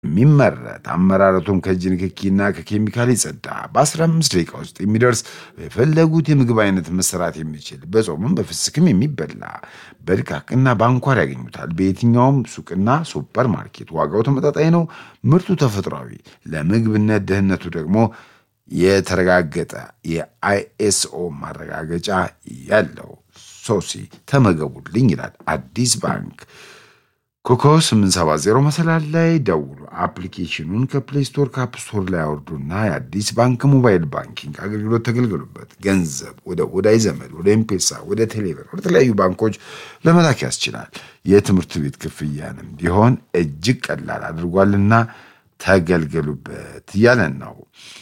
የሚመረት አመራረቱም ከእጅ ንክኪና ከኬሚካል የጸዳ በ15 ደቂቃ ውስጥ የሚደርስ የፈለጉት የምግብ አይነት መሰራት የሚችል በጾምም በፍስክም የሚበላ በድቃቅና በአንኳር ያገኙታል። በየትኛውም ሱቅና ሱፐር ማርኬት ዋጋው ተመጣጣኝ ነው። ምርቱ ተፈጥሯዊ፣ ለምግብነት ደህንነቱ ደግሞ የተረጋገጠ የአይኤስኦ ማረጋገጫ ያለው ሶሲ ተመገቡልኝ ይላል አዲስ ባንክ። ኮኮ 870 መሰላል ላይ ደውሉ። አፕሊኬሽኑን ከፕሌይ ስቶር ከአፕ ስቶር ላይ አውርዱና የአዲስ ባንክ ሞባይል ባንኪንግ አገልግሎት ተገልገሉበት። ገንዘብ ወደ ወዳጅ ዘመድ፣ ወደ ኤምፔሳ፣ ወደ ቴሌብር፣ ወደ ተለያዩ ባንኮች ለመላክ ያስችላል። የትምህርት ቤት ክፍያንም ቢሆን እጅግ ቀላል አድርጓልና ተገልገሉበት እያለን ነው።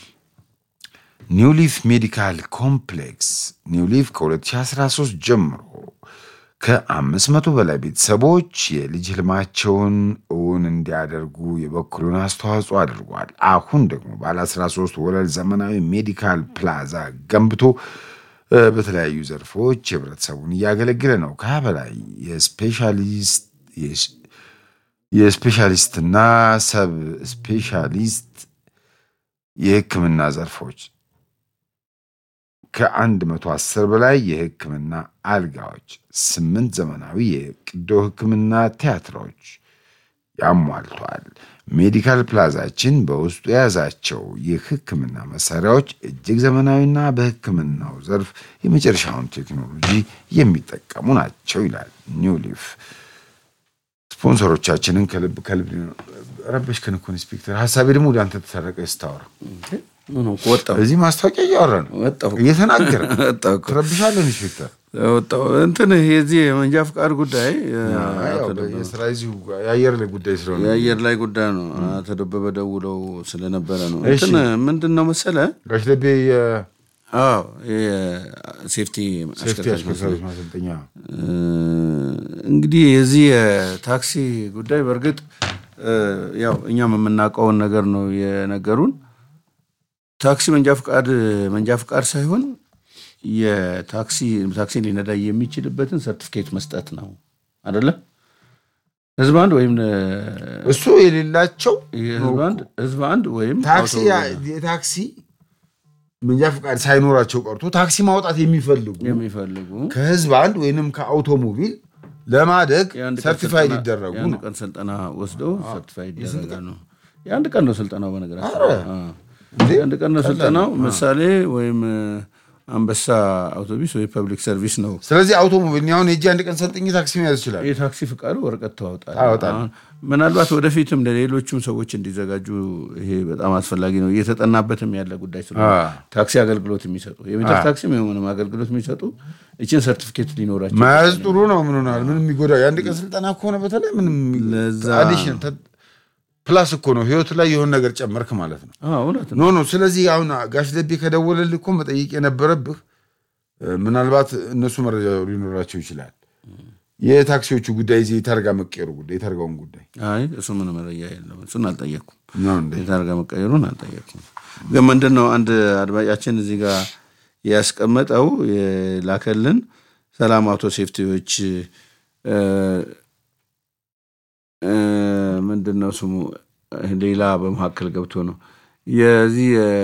ኒውሊፍ ሜዲካል ኮምፕሌክስ ኒውሊፍ ከ2013 ጀምሮ ከአምስት መቶ በላይ ቤተሰቦች የልጅ ህልማቸውን እውን እንዲያደርጉ የበኩሉን አስተዋጽኦ አድርጓል። አሁን ደግሞ ባለ 13 ወለል ዘመናዊ ሜዲካል ፕላዛ ገንብቶ በተለያዩ ዘርፎች ህብረተሰቡን እያገለገለ ነው። ከሀያ በላይ የስፔሻሊስትና ሰብ ስፔሻሊስት የህክምና ዘርፎች ከአንድ መቶ አስር በላይ የህክምና አልጋዎች፣ ስምንት ዘመናዊ የቅዶ ህክምና ቲያትሮች ያሟልቷል። ሜዲካል ፕላዛችን በውስጡ የያዛቸው የህክምና መሳሪያዎች እጅግ ዘመናዊና በህክምናው ዘርፍ የመጨረሻውን ቴክኖሎጂ የሚጠቀሙ ናቸው ይላል ኒው ሊፍ። ስፖንሰሮቻችንን ከልብ ከልብ ረበሽከን እኮ ኢንስፔክተር። ሀሳቤ ደግሞ ወደ አንተ ተሰረቀ ስታወራ እዚህ ማስታወቂያ እያወራ ነው እየተናገረ ትረብሻለህ ኢንስፔክተር። እንትን የዚህ የመንጃ ፍቃድ ጉዳይ የስራ እዚሁ የአየር ላይ ጉዳይ ስለሆነ የአየር ላይ ጉዳይ ነው። አቶ ደበበ ደውለው ስለነበረ ነው። እንትን ምንድን ነው መሰለ ጋሽ ደቤ አዎ ሴፍቲ አሽከርካሪዎች ማሰልጠኛ እንግዲህ የዚህ የታክሲ ጉዳይ በእርግጥ ያው እኛም የምናውቀውን ነገር ነው የነገሩን። ታክሲ መንጃ ፍቃድ መንጃ ፍቃድ ሳይሆን የታክሲ ታክሲ ሊነዳ የሚችልበትን ሰርቲፊኬት መስጠት ነው አይደለም። ህዝብ አንድ ወይም እሱ የሌላቸው ህዝብ አንድ ወይም ታክሲ የታክሲ መንጃ ፍቃድ ሳይኖራቸው ቀርቶ ታክሲ ማውጣት የሚፈልጉ የሚፈልጉ ከህዝብ አንድ ወይንም ከአውቶሞቢል ለማደግ ሰርቲፋይድ ይደረጉ የአንድ ነው። ቀን ስልጠና ወስደው ሰርቲፋይድ ይደረጋሉ። የአንድ ቀን ነው ስልጠናው በነገራችን የአንድ ቀን ነው ስልጠናው። ምሳሌ ወይም አንበሳ አውቶቢስ ወይ ፐብሊክ ሰርቪስ ነው። ስለዚህ አውቶሞቢል እኔ አሁን የእጅ አንድ ቀን ሰልጥኜ ታክሲ መያዝ ይችላል። የታክሲ ፍቃዱ ወረቀት ታወጣል። ታወጣለህ። አሁን ምናልባት ወደፊትም ለሌሎቹም ሰዎች እንዲዘጋጁ ይሄ በጣም አስፈላጊ ነው። እየተጠናበትም ያለ ጉዳይ ስለሆነ አዎ። ታክሲ አገልግሎት የሚሰጡ የሜትር ታክሲ ምንም አገልግሎት የሚሰጡ ይችን ሰርቲፊኬት ሊኖራቸው መያዝ ጥሩ ነው። ምን ሆናል? ምንም የሚጎዳው የአንድ ቀን ስልጠና ከሆነ በተለይ ምንም ለዛ- አዲሽን ፕላስ እኮ ነው ህይወት ላይ የሆነ ነገር ጨመርክ ማለት ነው። አዎ፣ እውነት ነው። ኖ ኖ። ስለዚህ አሁን ጋሽ ደቤ ከደወለልህ እኮ መጠየቅ የነበረብህ እ፣ ምናልባት እነሱ መረጃ ሊኖራቸው ይችላል። የታክሲዎቹ ጉዳይ እዚህ የታርጋ መቀየሩ ጉዳይ የታርጋውን ጉዳይ አይ እሱ ምን መረጃ የለውም። እሱን አልጠየቅኩም። ነው እንዴ? የታርጋ መቀየሩን አልጠየቅኩም። ግን ምንድን ነው አንድ አድማጫችን እዚህ ጋር ያስቀመጠው የላከልን ሰላም አውቶ ሴፍቲዎች እ፣ እ፣ ምንድን ነው ስሙ ሌላ በመካከል ገብቶ ነው የዚህ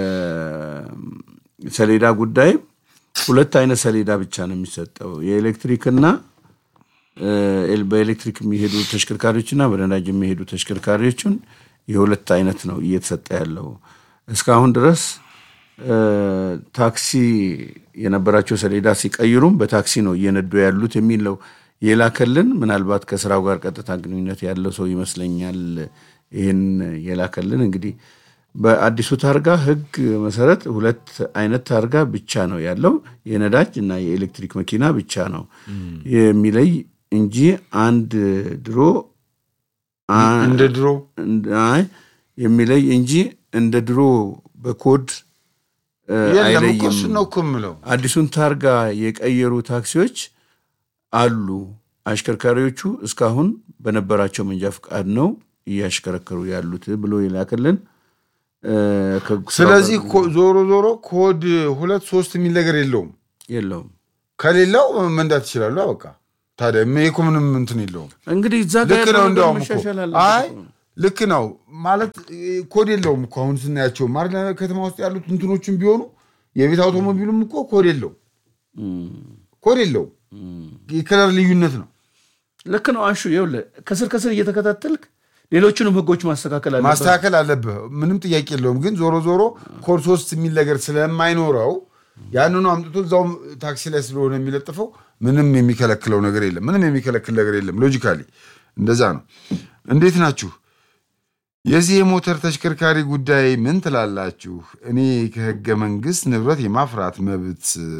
የሰሌዳ ጉዳይ ሁለት አይነት ሰሌዳ ብቻ ነው የሚሰጠው የኤሌክትሪክና እ፣ በኤሌክትሪክ የሚሄዱ ተሽከርካሪዎችና በነዳጅ የሚሄዱ ተሽከርካሪዎችን የሁለት አይነት ነው እየተሰጠ ያለው። እስካሁን ድረስ እ፣ ታክሲ የነበራቸው ሰሌዳ ሲቀይሩም በታክሲ ነው እየነዱ ያሉት የሚል ነው የላከልን። ምናልባት ከስራው ጋር ቀጥታ ግንኙነት ያለው ሰው ይመስለኛል ይህን የላከልን። እንግዲህ በአዲሱ ታርጋ ሕግ መሰረት ሁለት አይነት ታርጋ ብቻ ነው ያለው፣ የነዳጅ እና የኤሌክትሪክ መኪና ብቻ ነው የሚለይ እንጂ አንድ ድሮ አ- እንደ ድሮ እንደ- አይ የሚለይ እንጂ እንደ ድሮ በኮድ እ፣ የለም እኮ አይለይም። እሱን ነው እኮ የምለው። አዲሱን ታርጋ የቀየሩ ታክሲዎች አሉ። አሽከርካሪዎቹ እስካሁን በነበራቸው መንጃ ፍቃድ ነው እያሽከረከሩ ያሉት ብሎ የላክልን እ፣ ከስራው ስለዚህ ጋር ኮ- ዞሮ ዞሮ ኮድ ሁለት ሶስት የሚል ነገር የለውም። የለውም። ከሌለው መንዳት ይችላሉ። በቃ ታዲያ ይሄ እኮ ምንም እንትን የለውም። እንግዲህ እዛ ጋር ልክ ያለው ነው። ነገር እንዲያውም እኮ መሻሻል አይ አለበት። ልክ ነው ማለት ኮድ የለውም እኮ አሁን ስናያቸው ማር ከተማ ውስጥ ያሉት እንትኖችን ቢሆኑ የቤት አውቶሞቢሉም እኮ ኮድ የለው ኮድ የለው የከለር ልዩነት ነው ልክ ነው አንሹ ይኸውልህ ከስር ከስር እየተከታተልክ ሌሎቹንም ህጎች ማስተካከል አለበት ማስተካከል አለብህ ምንም ጥያቄ የለውም ግን ዞሮ ዞሮ ኮድ ሶስት የሚል ነገር ስለማይኖረው ያንኑ አምጥቶ እዛውም ታክሲ ላይ ስለሆነ የሚለጥፈው ምንም የሚከለክለው ነገር የለም ምንም የሚከለክል ነገር የለም ሎጂካሊ እንደዛ ነው እንዴት ናችሁ የዚህ የሞተር ተሽከርካሪ ጉዳይ ምን ትላላችሁ እኔ ከህገ መንግስት ንብረት የማፍራት መብት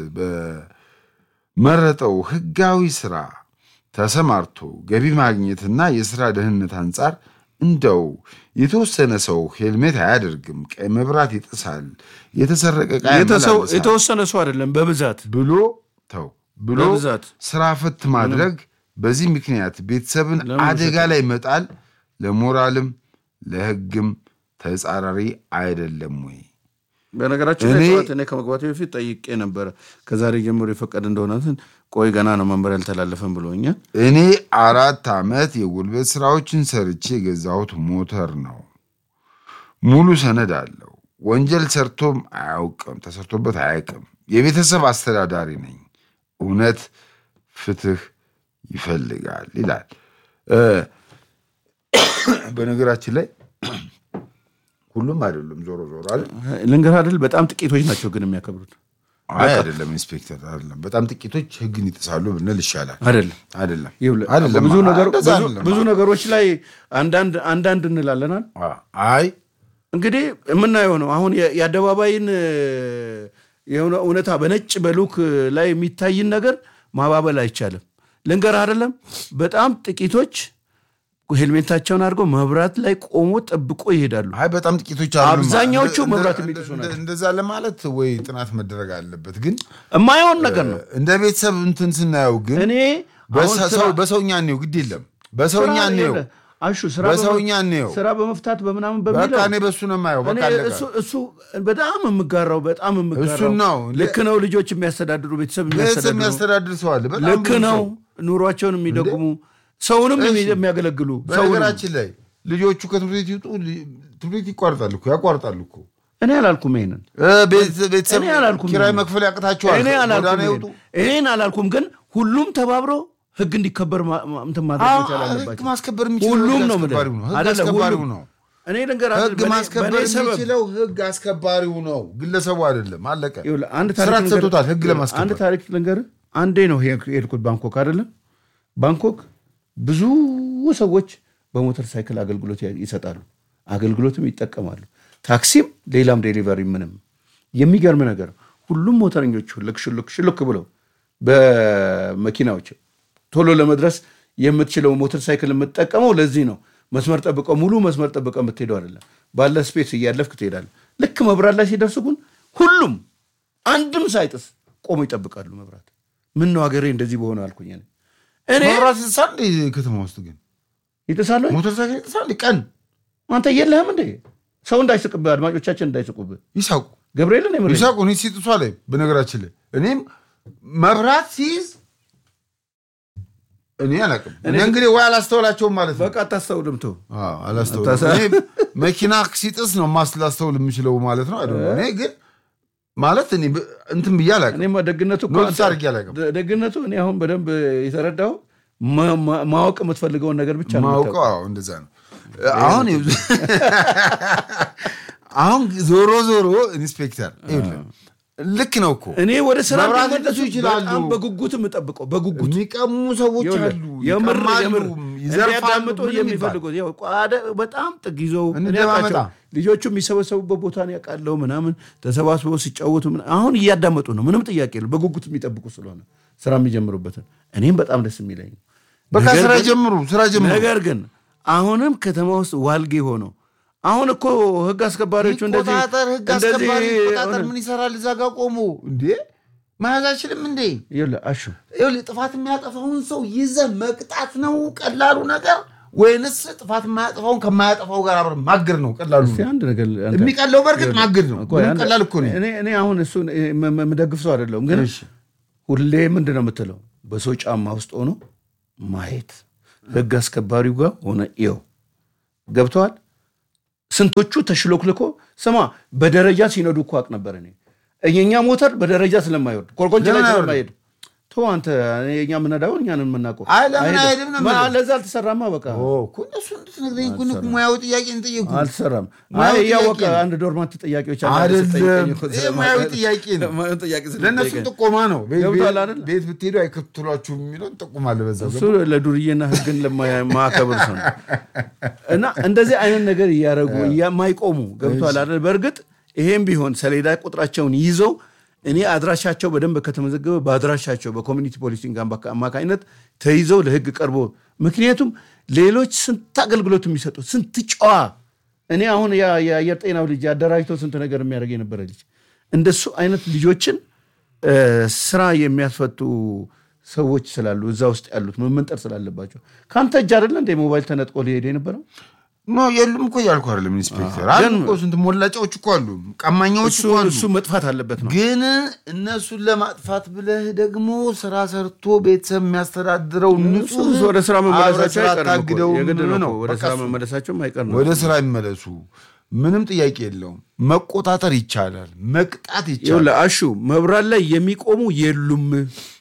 በመረጠው ህጋዊ ስራ ተሰማርቶ ገቢ ማግኘትና የስራ ደህንነት አንጻር እንደው የተወሰነ ሰው ሄልሜት አያደርግም፣ ቀይ መብራት ይጥሳል፣ የተሰረቀ ዕቃ የተሰው- ያመላልሳል የተወሰነ ሰው አይደለም በብዛት ብሎ ተው ብሎ በብዛት ስራ ፈት ማድረግ በዚህ ምክንያት ቤተሰብን ለምን አደጋ ላይ መጣል ለሞራልም ለህግም ተጻራሪ አይደለም ወይ? በነገራችን ላይ እኔ- ጠዋት እኔ ከመግባቴ በፊት ጠይቄ ነበረ ከዛሬ ጀምሮ የፈቀደ እንደሆነ እንትን ቆይ ገና ነው መንበር ያልተላለፈን ብሎኛል እኔ አራት ዓመት የጉልበት ስራዎችን ሰርቼ የገዛሁት ሞተር ነው። ሙሉ ሰነድ አለው። ወንጀል ሰርቶም አያውቅም፣ ተሰርቶበት አያውቅም። የቤተሰብ አስተዳዳሪ ነኝ። እውነት ፍትህ ይፈልጋል ይላል። እ፣ በነገራችን ላይ ሁሉም አይደሉም። ዞሮ ዞሮ አይደል? ልንገርህ አይደል በጣም ጥቂቶች ናቸው ግን የሚያከብሩት አይ አይደለም፣ ኢንስፔክተር አይደለም። በጣም ጥቂቶች ህግን ይጥሳሉ ብንል ይሻላል። አይደለም አይደለም ይኸውልህ፣ አይደለም፣ ብዙ ነገር- እንደዛ ብዙ- አይደለም። ብዙ ነገሮች ላይ አንዳንድ አንዳንድ እንላለናል አይ እንግዲህ የምናየው ነው አሁን የ- የአደባባይን እ፣ የሆነ እውነታ በነጭ በሉክ ላይ የሚታይን ነገር ማባበል አይቻልም ልንገርህ አይደለም በጣም ጥቂቶች ሄልሜታቸውን አድርገው መብራት ላይ ቆሞ ጠብቆ ይሄዳሉ አይ በጣም ጥቂቶች አይደሉም። አብዛኛዎቹ እንደ- መብራት እንደ- የሚጥሱ እንደ- እንደዛ ለማለት ወይ ጥናት መደረግ አለበት። ግን የማይሆን ነገር ነው እንደ ቤተሰብ እንትን ስናየው ግን እኔ አሁን በሰ- ስራ- ሰው- በሰውኛ እንየው፣ ግድ የለም በሰውኛ ስራ እንየው፣ የለ። አሹ ስራ በሰውኛ በመ- እንየው። ስራ በመፍታት በምናምን በቃ በሚለው እኔ በሱ ነው የማየው። እኔ በቃ አለቀ። እሱ እሱ በጣም የምጋራው በጣም የምጋራው እሱን ነው። ልክ ነው ልጆች የሚያስተዳድሩ ቤተሰብ ቤተሰብ የሚያስተዳድሩ የሚያስተዳድር ሰው አለ። በጣም ልክ ብዙ ነው ሰው። ኑሯቸውን የሚደጉሙ ሰውንም እሺ። የሚያገለግሉ ሰውንም በነገራችን ላይ ልጆቹ ከትምህርት ቤት ይውጡ፣ ሊ- ትምህርት ቤት ይቋርጣሉ እኮ ያቋርጣሉ እኮ እኔ አላልኩም ይሄንን እ፣ ቤት- ቤተሰብ እኔ አላልኩም ኪራይ ይሄንን። መክፈል ያቅታቸዋል። እኔ አላልኩም ጎዳና ይሄንን። ይውጡ። ይሄን አላልኩም ግን ሁሉም ተባብሮ ህግ እንዲከበር ማ- ማ- እንትን ማድረግ አዎ፣ መቻል ህግ አለባቸው ማስከበር የሚችለው ሁሉም ህግ ነው የምልህ። አስከባሪው ነው። ህግ አይደለም፣ አስከባሪው ሁሉም። ነው። እኔ ልንገርህ ህግ በእኔ- ማስከበር በእኔ ሰበብ የሚችለው ህግ አስከባሪው ነው፣ ግለሰቡ አይደለም። አለቀ። ይኸውልህ፣ አንድ ስራ ታሪክ ልንገርህ። ተሰጥቶታል ህግ አንድ ለማስከበር። ታሪክ ልንገርህ። አንዴ ነው ሄ- የሄድኩት ባንኮክ አይደለም። ባንኮክ ብዙ ሰዎች በሞተር ሳይክል አገልግሎት ያ- ይሰጣሉ፣ አገልግሎትም ይጠቀማሉ። ታክሲም፣ ሌላም ዴሊቨሪ ምንም። የሚገርም ነገር ሁሉም ሞተረኞቹ ልክ ሽልክ ሽልክ ብለው በመኪናዎች ቶሎ ለመድረስ የምትችለው ሞተር ሳይክል የምትጠቀመው ለዚህ ነው። መስመር ጠብቀው ሙሉ መስመር ጠብቀው የምትሄደው አይደለም። ባለ ስፔስ እያለፍክ ትሄዳለህ። ልክ መብራት ላይ ሲደርሱ ግን ሁሉም አንድም ሳይጥስ ቆሞ ይጠብቃሉ። መብራት ምን ነው ሀገሬ እንደዚህ በሆነ አልኩኝ። እኔ እኔ መብራት ይጥሳል እንዴ? ከተማ ውስጥ ግን ይጥሳሉ። ሞተር ሳይክል ይጥሳል ቀን አንተ የለህም እንዴ? ሰው እንዳይስቅብህ፣ አድማጮቻችን እንዳይስቁብህ። ይሳቁ ገብርኤልን የምሬን ነው። ይሳቁ። እኔ ሲጥሷ ላይ በነገራችን ላይ እኔም መብራት ሲይዝ እኔ አላውቅም። እኔ እንግዲህ ወይ አላስተውላቸውም ማለት ነው። በቃ አታስተውልም። ተው አዎ፣ አላስተውልም። አታሳ- እኔ መኪና ሲጥስ ነው ማስ ላስተውል የምችለው ማለት ነው። አይደለም እኔ ግን ማለት እኔ ብ- እንትን ብዬ አላውቅም። እኔማ ደግነቱ እኮ ኖቲስ አንተ- አድርጌ አላውቅም። ደ- ደግነቱ እኔ አሁን በደንብ የተረዳው ማ- ማ- ማወቅ የምትፈልገውን ነገር ብቻ ነው ማውቀው የምታውቀው። አዎ፣ እንደዛ ነው። አሁን አሁን ዞሮ ዞሮ ኢንስፔክተር ይኸውልህ፣ ልክ ነው እኮ እኔ ወደ ስራ መብራት እንዲመለሱ ሊጥሱ ይችላሉ። በጣም በጉጉት የምጠብቀው በጉጉት የሚቀሙ ሰዎች ይኸውልህ፣ አሉ፣ የምር ይቀማሉ፣ የምር ይዘርፋሉ። እንዲያዳምጡ ምንም ይባል። የሚፈልጉት ያው ቋደ- በጣም ጥግ ይዘው እኔ እንደማመጣ። አውቃቸው። ልጆቹ የሚሰበሰቡበት ቦታ ነው ያውቃለሁ ምናምን ተሰባስበው ሲጫወቱ ምና- አሁን እያዳመጡ ነው። ምንም ጥያቄ የለም። በጉጉት የሚጠብቁ ስለሆነ ስራ የሚጀምሩበትን እኔም በጣም ደስ የሚለኝ ነው። በቃ ነገር ስራ ግን- ጀምሩ፣ ስራ ጀምሩ። ነገር ግን አሁንም ከተማ ውስጥ ዋልጌ ሆነው አሁን እኮ ህግ አስከባሪዎቹ እንደዚህ ይቆጣጠር፣ ህግ እንደዚህ አስከባሪ ይቆጣጠር። ሆነ- ምን ይሰራል እዛ ጋር ቆሞ እንዴ? መያዝ አይችልም እንዴ? ይኸውልህ አሹ ይኸውልህ ጥፋት የሚያጠፋውን ሰው ይዘህ መቅጣት ነው ቀላሉ ነገር ወይንስ ጥፋት የማያጠፋውን ከማያጠፋው ጋር አብረን ማገድ ነው ቀላሉ? እስኪ አንድ ነገር አንተ- የሚቀለው በእርግጥ ማገድ ነው። ቆይ ምንም አንድ- ቀላል እኮ ነው። እኔ እኔ አሁን እሱን የምደግፍ ሰው አይደለሁም፣ ግን እሺ። ሁሌ ምንድን ነው የምትለው በሰው ጫማ ውስጥ ሆኖ ማየት ህግ አስከባሪው ጋር ሆነ ይው ገብተዋል። ስንቶቹ ተሽሎክልኮ ስማ፣ በደረጃ ሲነዱ እኮ አቅ ነበር እኔ የኛ ሞተር በደረጃ ስለማይወርድ ኮርኮንች ላይ ለምን አይወርድም? ስለማይሄድ ተው አንተ የኛ የምነዳውን እኛንን የምናውቀው አይ ለምን አይሄድም ነው የምልህ። ለዛ አልተሰራማ በቃ እኮ እነሱ እንድትነግረኝ እኮ ነው ሙያዊ ጥያቄ እንጠየቁ አልተሰራም። ሙያዊ አይ ጥያቄ እያወቀ ነው። አንድ ዶርማንት ጥያቄዎች አሉ አይደለም ስትጠይቀኝ እኮ ይሄ ስለማውቅ- ሙያዊ ጥያቄ ነው ሙያዊ ጥያቄ ለእነሱ ስትጠይቀኝ። ጥቆማ ነው ቤት- ገብቶሃል ቤት- አይደል? ቤት ብትሄዱ አይከትሏችሁም የሚለውን ጠቁማለ በዛ እሱ ለዱርዬና ህግን ለማያከብር ሰው ነው። እና እንደዚህ አይነት ነገር እያደረጉ የማይቆሙ ገብቷል አይደል? በእርግጥ ይሄም ቢሆን ሰሌዳ ቁጥራቸውን ይዘው እኔ አድራሻቸው በደንብ ከተመዘገበ በአድራሻቸው በኮሚኒቲ ፖሊሲንግ አማካ- አማካኝነት ተይዘው ለህግ ቀርቦ ምክንያቱም ሌሎች ስንት አገልግሎት የሚሰጡ ስንት ጨዋ እኔ አሁን ያ- የአየር ጤናው ልጅ አደራጅቶ ስንት ነገር የሚያደርግ የነበረ ልጅ እንደሱ አይነት ልጆችን እ፣ ስራ የሚያስፈቱ ሰዎች ስላሉ እዛ ውስጥ ያሉት መመንጠር ስላለባቸው ከአንተ እጅ አይደለ እንደ ሞባይል ተነጥቆ ሊሄድ የነበረው ኖ የሉም እኮ እያልኩ አይደለም ኢንስፔክተር አሉ እኮ ስንት ሞላጫዎች እኮ አሉ ቀማኛዎች እሱ እኮ አሉ እሱ መጥፋት አለበት ነው ግን እነሱን ለማጥፋት ብለህ ደግሞ ስራ ሰርቶ ቤተሰብ የሚያስተዳድረው ንጹህ እሱ ወደ ስራ አብረህ መመለሳቸው ስራ አይቀርም እኮ። አታግደው የግድ ነው ነው እኮ። ወደ በቃ ስራ እሱ። መመለሳቸውም አይቀር ነው ወደ ስራ ይመለሱ ምንም ጥያቄ የለውም መቆጣጠር ይቻላል መቅጣት ይቻላል ይኸውልህ አሹ መብራት ላይ የሚቆሙ የሉም